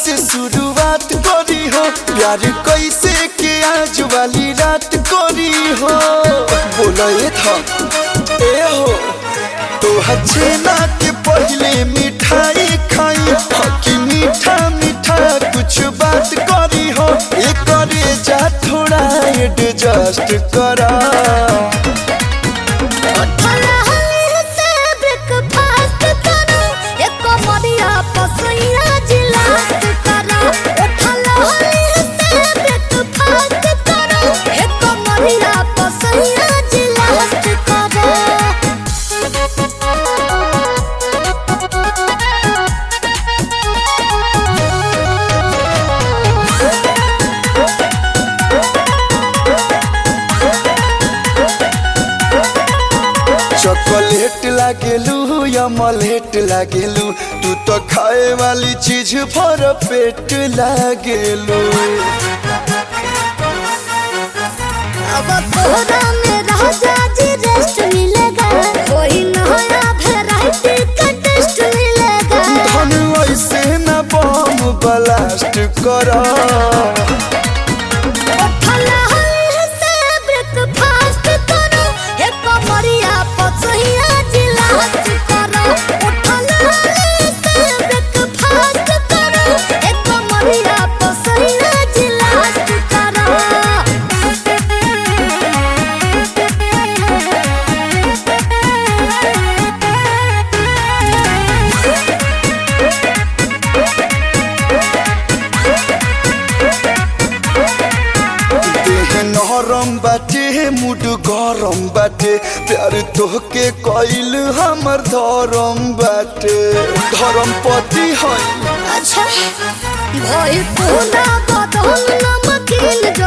से शुरुआत करी हो प्यार कैसे के आज वाली रात करी हो बोला ये था ए हो तो छेना के पहले मिठाई खाई हकी मीठा मीठा कुछ बात करी हो ये करे जा थोड़ा एडजस्ट करा उठला हली से ब्रेकफास्ट करो एक मरिया पसैया जिलास्ट करो उठला हली से ब्रेकफास्ट करो एक मरिया पसैया जिलास्ट करो चॉकलेट लागेलू या मलेट लागेलू तू तो खाए वाली चीज भर पेट लागेलू अब तोहरा में राजा जी रेस्ट मिलेगा कोई नया वैरायटी का टेस्ट मिलेगा धन ऐसे न बम ब्लास्ट करा उठला हली से ब्रेकफास्ट करो एक मरिया पसैया जिलास्ट करो उठला हली से ब्रेकफास्ट करो एक मरिया पसैया जिलास्ट करो देह नरम बाटे मुड गरम बाटे प्यार तोहके कइल हमर धरम बाटे धरम पति है अच्छा भइल पूरा बदन नमकीन